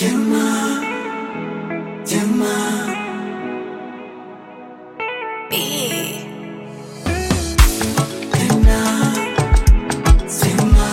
Tema, tema. Tena, sema.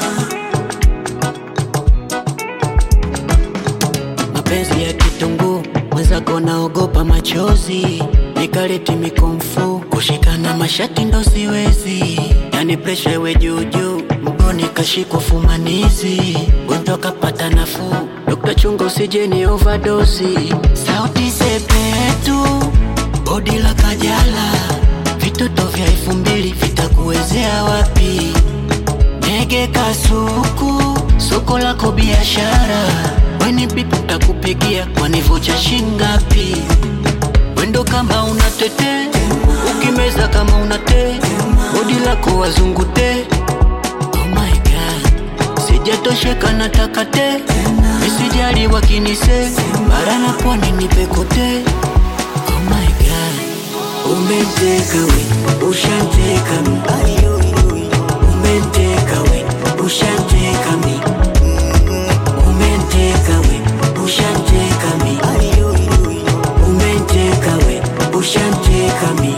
mapenzi ya kitunguu mwenzako naogopa machozi nikaleti mikomfu kushikana mashati ndo siwezi yani presha iwe juujuu mgoni kashikwa fumanizi gonjwa kapata nafuu dokta chunga usijeni ovadosi sauti sepetu bodi la kajala vitoto vya elfu mbili vitakuwezea wapi Ndege kasuku, soko lako biashara, weni pipi takupigia wanivocha shingapi? Wendo kama unatete, ukimeza kama unate, bodi lako wazungute. Oh my god, sijatosheka nataka te, misijali wakinise, bara na pwani nipe kote. Oh my god, umeteka we, ushanteka mi umenteka we ushanteka mi umenteka we ushanteka mi umenteka we ushanteka mi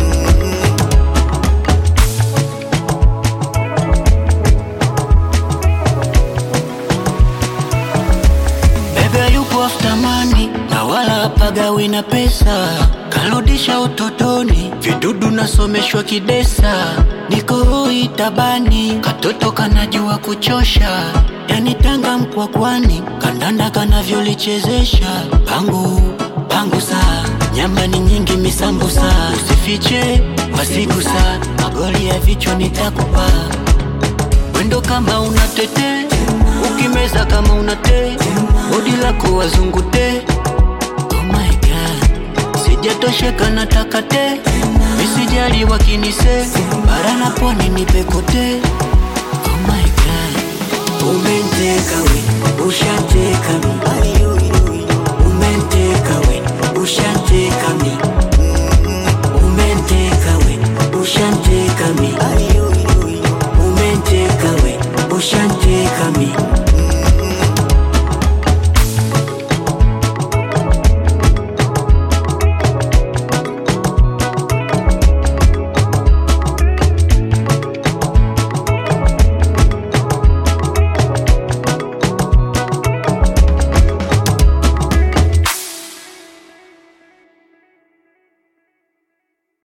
bebe yupo after money na wala hapagawi na pesa karudisha utotoni vidudu nasomeshwa kidesa niko hoi tabani katoto kanajua kuchosha yani tanga mkwakwani kandanda kanavyolichezesha pangu pangu saa nyama ni nyingi misambusa usifiche wasigusa magoli ya vichwa nitakupa wendo kama unatete ukimeza kama unate bodi lako wazungute oh my god sijatosheka nataka te misijali wakinise bara na pwani nipe kote oh my god umenteka we ushanteka mi umenteka we ushanteka mi umenteka we ushanteka mi umenteka we ushanteka mi